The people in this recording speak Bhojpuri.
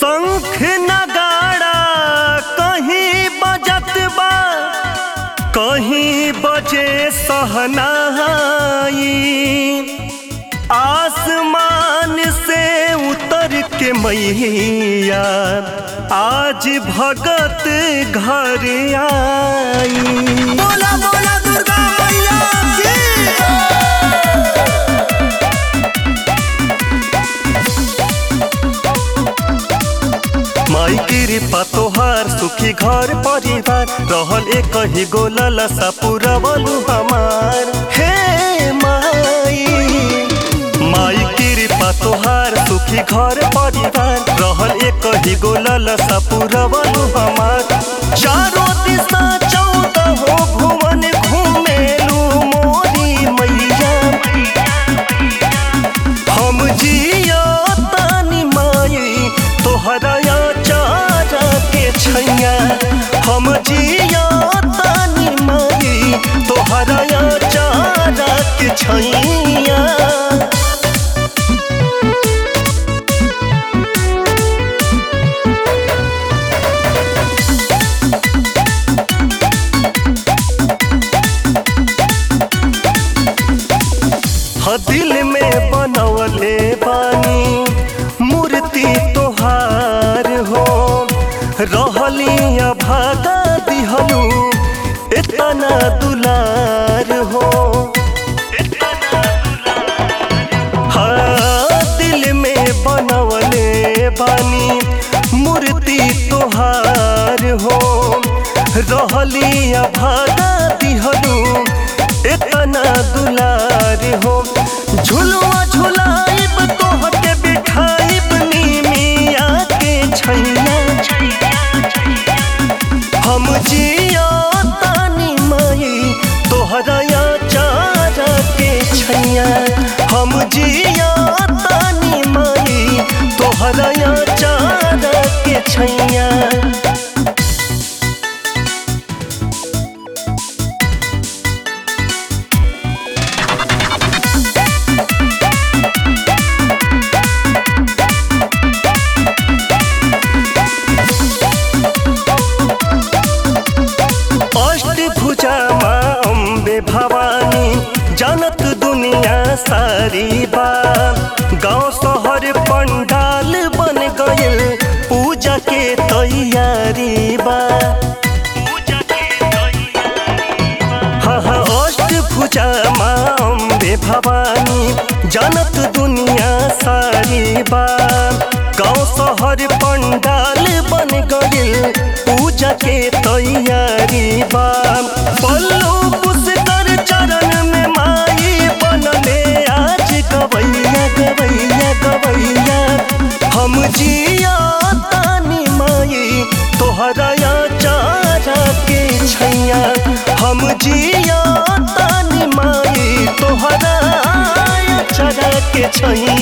शंख नगाड़ा कहीं बजत बा कहीं बजे सहनाई आसमान से उतर के मैया आज भगत घर आई बोला बोला दुर्गा मैया की माई कृपा तोहार सुखी घर परिवार रहल एक ही गोला सा पूरा बलू हमार हे माई माई कृपा तोहार सुखी घर परिवार रहल एक ही गोला सा पूरा बलू हमार चारों दिशा चौदह हो भुवन घूमेलू मोरी मैया हम जिया तानी माई तोहरा या चारा के छैया हम जिया तानी माई तोहरा या चारा के छैया ह दिल में बनवले बानी मूर्ति तोहार हो रहली भागा दिहलू इतना दुलार हो हाँ दिल में बनवले बानी मूर्ति तोहार हो रहली भागा दिहलू इतना दुलार हो झुलवा झुलाइब तोहके बिठाइब नीमिया के छैया हम जिया तानी माई तोहरा या चारा के छैया हम जिया तानी माई तोहरा या चारा के छैया अष्टभुजा माँ अम्बे भवानी जानत दुनिया सारी बा गांव शहर पंडाल बन गइल पूजा के तैयारी बा हाँ हाँ अष्टभुजा माँ अम्बे भवानी जानत दुनिया सारी बा गांव शहर पंडाल बन गइल पूजा के तैयारी बा पल्लू पुष्कर चरण में माई बनले आज गवैया गवैया गवैया हम जिया तानी माई तोहरा या चारा के छैया हम जिया तानी माई तोहरा या चारा के छैया